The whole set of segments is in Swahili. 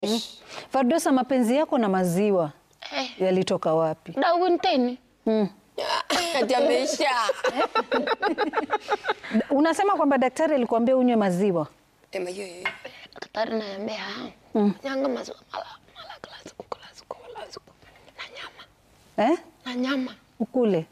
Fardosa, mapenzi yako na maziwa Eh, yalitoka wapi? dawunteni Mm. Ati ameisha. Unasema kwamba daktari alikuambia unywe maziwa. Ema hiyo hiyo. daktari naambia nyanga maziwa mala mala kila siku kila siku kila siku na nyama Eh? na nyama Ukule.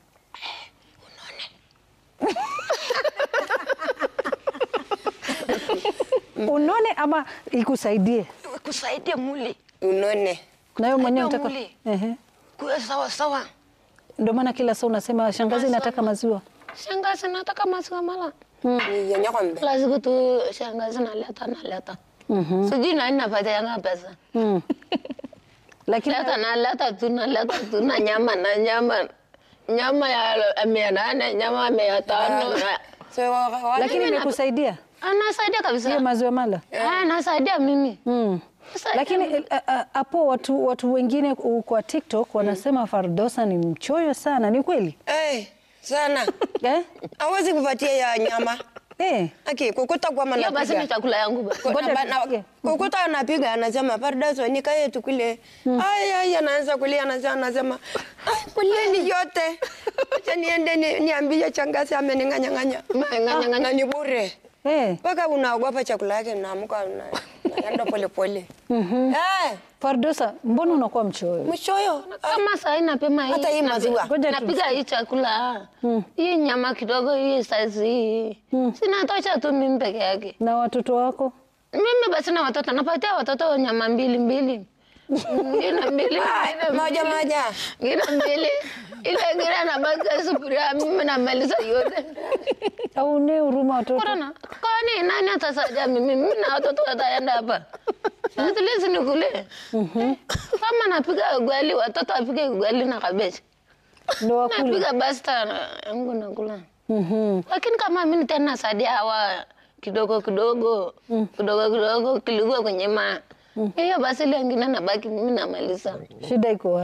Unone ama ikusaidie? kusaidia muli Unone. Na wewe mwenyewe Ndio unataka mwili. Ehe. kuwe sawa sawa. Ndio maana kila saa unasema shangazi Maziwa. nataka maziwa. Shangazi nataka maziwa mala Ni yenye kwambe. kila siku tu shangazi naleta naleta sijui nani napatia yanga pesa Mm. Lakini leta naleta tu naleta tu na nyama na nyama nyama ya mia nane nyama ya mia tano na- So wa- wa- lakini Mimi na- imekusaidia anasaidia kabisa hiyo maziwa mala. Ah, anasaidia mimi Mm. Anasaidia Lakini mimi. eh, eh, hapo watu, watu wengine ku- kwa TikTok wanasema Fardosa ni mchoyo sana, ni kweli Eh, sana. eh? Hawezi kupatia ya nyama. Eh. Aki kukuta kwa hiyo basi ni manapiga. chakula yangu ba. Kwa- Ngoja na- na- tusikie. Kukuta anapiga anasema Pardaso nikae tukule. Ai ai anaanza kulia anasema anasema ai kuleni yote. Acha niende ni- niambie changazi amening'anyang'anya. Amening'anyang'anya. Na ni bure. Eh. Mpaka unaogopa chakula yake unaamka una- unaenda pole pole. Eh, Fardosa, mbona unakuwa mchoyo? mchoyo. kama sahi napima hii Hata hii napi- maziwa. Ngoja napiga hii chakula hii nyama kidogo hii saizi hii sinatosha tu mimi peke yake Na watoto wako? mimi basi na watoto napatia watoto nyama mbili mbili ngine mbili Ai, ngine Moja moja. ngine mbili ile ngine anabaki sufuria mimi namaliza yote Au ne huruma watoto? Korona, kwani nani atasaidia mimi? Mimi na watoto wataenda hapa. Sisi nikule. Kama napiga ugali, watoto wapige ugali na kabeji. Ndio wakule. Napiga basta na- yangu nakula. Mhm. Lakini kama mimi tena nasaidia hawa kidogo kidogo kidogo kidogo kilikuwa kwenye ma hiyo basi ile ingine nabaki mimi namaliza. Shida iko wapi?